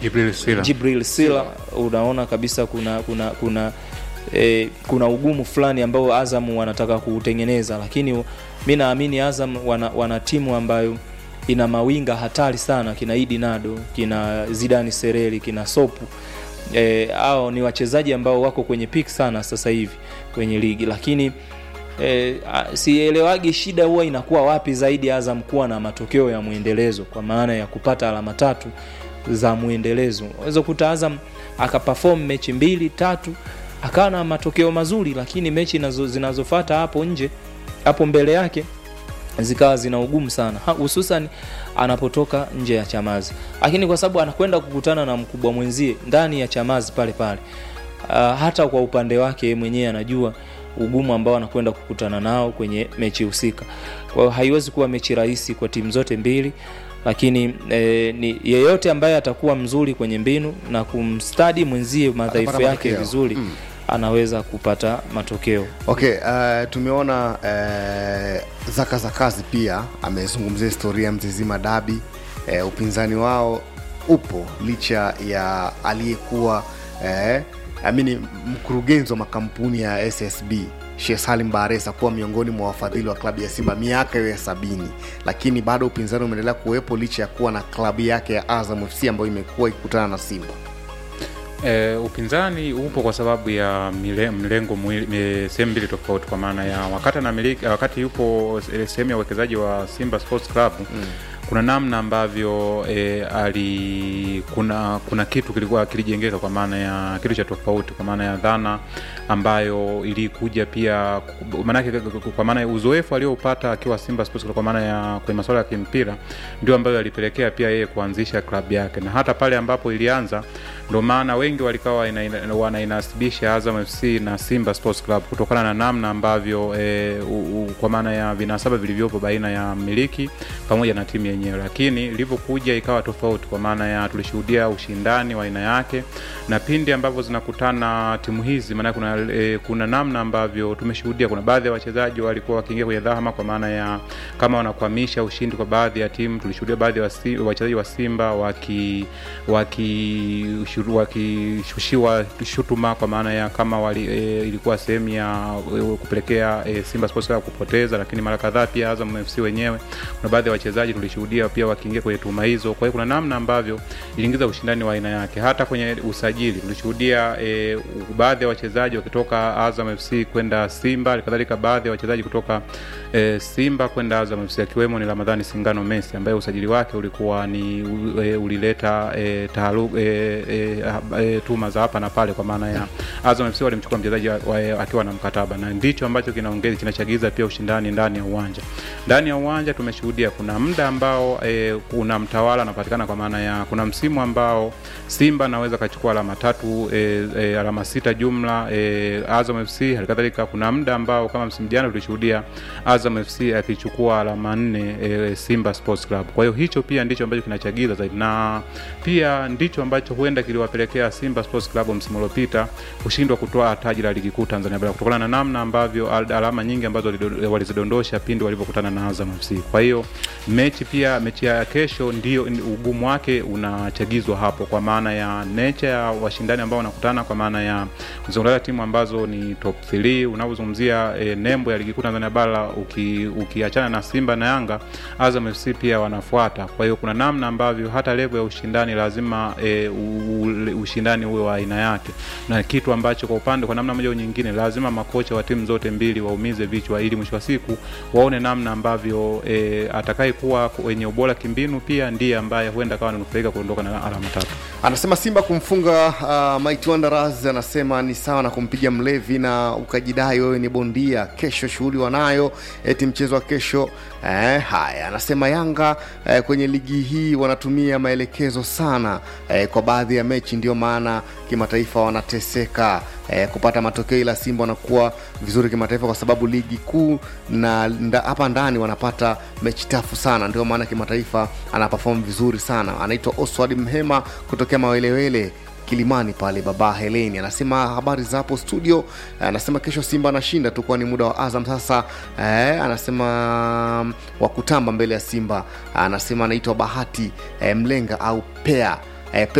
Jibril Sila. Jibril Sila, unaona kabisa kuna kuna kuna e, kuna ugumu fulani ambao Azam wanataka kuutengeneza, lakini mi naamini Azam wana, wana timu ambayo ina mawinga hatari sana, kina Idi Nado, kina Zidani Sereli, kina Sopu e, hao ni wachezaji ambao wako kwenye peak sana sasa hivi kwenye ligi, lakini e, a- sielewagi shida huwa inakuwa wapi zaidi Azam kuwa na matokeo ya mwendelezo, kwa maana ya kupata alama tatu za mwendelezo. Unaweza kukuta Azam akaperform mechi mbili tatu akawa na matokeo mazuri, lakini mechi nazo, zinazofuata hapo nje hapo mbele yake zikawa zina ugumu sana Ha- hususan anapotoka nje ya Chamazi, lakini kwa sababu anakwenda kukutana na mkubwa mwenzie ndani ya Chamazi pale pale, uh, hata kwa upande wake yeye mwenyewe anajua ugumu ambao anakwenda kukutana nao kwenye mechi husika. Kwa hiyo haiwezi kuwa mechi rahisi kwa timu zote mbili, lakini eh, ni yeyote ambaye atakuwa mzuri kwenye mbinu na kumstadi mwenzie madhaifu Atapata yake matokeo. vizuri Mm. anaweza kupata matokeo. Okay, uh, tumeona uh, Zaka Zakazi pia amezungumzia historia ya Mzizima Dabi. Uh, upinzani wao upo licha ya aliyekuwa uh, amini mkurugenzi wa makampuni ya SSB Sheikh Salim Baresa kuwa miongoni mwa wafadhili wa klabu ya Simba miaka hiyo ya sabini, lakini bado upinzani umeendelea kuwepo licha ya kuwa na klabu yake ya Azam FC ambayo imekuwa ikikutana na Simba. E, upinzani upo kwa sababu ya mile, mlengo mwili- mi- sehemu mbili tofauti, kwa maana ya wakati anamiliki, wakati yupo eh, sehemu ya uwekezaji wa Simba Sports Club mm. kuna namna ambavyo e, ali kuna kuna kitu kilikuwa kilijengeka kwa maana ya kitu cha tofauti, kwa maana ya dhana ambayo ilikuja pia maanake, kwa maana ya uzoefu aliopata akiwa Simba Sports Club, kwa maana ya kwenye masuala ya kimpira, ndio ambayo alipelekea pia yeye kuanzisha klabu yake, na hata pale ambapo ilianza ndio maana wengi walikawa ina- ina- wanainasibisha Azam FC na Simba Sports Club kutokana na namna ambavyo e, u, u, kwa maana ya vinasaba vilivyopo baina ya mmiliki pamoja na timu yenyewe, lakini ilivyokuja ikawa tofauti, kwa maana ya tulishuhudia ushindani wa aina yake, na pindi ambavyo zinakutana timu hizi, maana kuna, e, kuna namna ambavyo tumeshuhudia, kuna baadhi ya wachezaji walikuwa wakiingia kwenye dhahama, kwa maana ya kama wanakwamisha ushindi kwa baadhi ya timu. Tulishuhudia baadhi ya wasi- wachezaji wa Simba waki waki shuru- wakishushiwa shutuma kwa maana ya kama wali, e, ilikuwa sehemu ya e, kupelekea e, Simba Sports Club kupoteza, lakini mara kadhaa pia Azam FC wenyewe kuna baadhi ya wachezaji tulishuhudia pia wakiingia kwenye tuhuma hizo. Kwa hiyo kuna namna ambavyo iliingiza ushindani wa aina yake. Hata kwenye usajili tulishuhudia e, baadhi ya wachezaji wakitoka Azam FC kwenda Simba, halikadhalika baadhi ya wachezaji kutoka e, Simba kwenda Azam FC akiwemo ni Ramadhani Singano Messi ambaye usajili wake ulikuwa ni u, e, ulileta e, taharu, e, e, e, tuma za hapa na pale, kwa maana ya Azam FC walimchukua mchezaji wa- wa- akiwa na mkataba, na ndicho ambacho kinaongeza kinachagiza pia ushindani ndani ya uwanja. Ndani ya uwanja tumeshuhudia kuna muda ambao e, kuna mtawala anapatikana, kwa maana ya kuna msimu ambao Simba anaweza akachukua alama tatu e, e, alama sita jumla e, Azam FC halikadhalika, kuna muda ambao kama msimu jana tulishuhudia Azam FC akichukua alama nne e, Simba Sports Club. Kwa hiyo hicho pia ndicho ambacho kinachagiza zaidi, na pia ndicho ambacho huenda kiliwapelekea Simba Sports Club msimu uliopita kushindwa kutoa taji la ligi kuu Tanzania bara kutokana na namna ambavyo al- alama nyingi ambazo walido- walizidondosha pindi walivyokutana na Azam FC. Kwa hiyo mechi pia mechi ya kesho ndio ugumu wake unachagizwa hapo, kwa maana ya nature ya washindani ambao wanakutana, kwa maana ya kuzungumzia timu ambazo ni top 3 unavyozungumzia e, nembo ya ligi kuu Tanzania bara uki, ukiachana na Simba na Yanga, Azam FC pia wanafuata. Kwa hiyo kuna namna ambavyo hata level ya ushindani lazima e, u, u, ushindani uwe wa aina yake, na kitu ambacho kwa upande kwa namna moja au nyingine lazima makocha wa timu zote mbili waumize vichwa, ili mwisho wa siku waone namna ambavyo e, atakaye kuwa kwenye ubora kimbinu pia ndiye ambaye huenda akawa ananufaika kuondoka na alama tatu. anasema simba kumfunga uh, Mighty Wanderers anasema ni sawa na kumpiga mlevi na ukajidai wewe ni bondia kesho shughuli wanayo eti mchezo wa kesho eh, haya anasema yanga eh, kwenye ligi hii wanatumia maelekezo sana eh, kwa baadhi ya mechi ndio maana kimataifa wanateseka eh, kupata matokeo ila simba wanakuwa vizuri kimataifa kwa sababu ligi kuu na nda- hapa ndani wanapata mechi tafu sana ndio maana kimataifa anaperform vizuri sana anaitwa oswald mhema kutokea mawelewele kilimani pale baba heleni anasema habari za hapo studio anasema kesho simba anashinda tu kwani muda wa azam sasa eh, anasema mm, wa kutamba mbele ya simba anasema anaitwa bahati eh, mlenga au pea eh,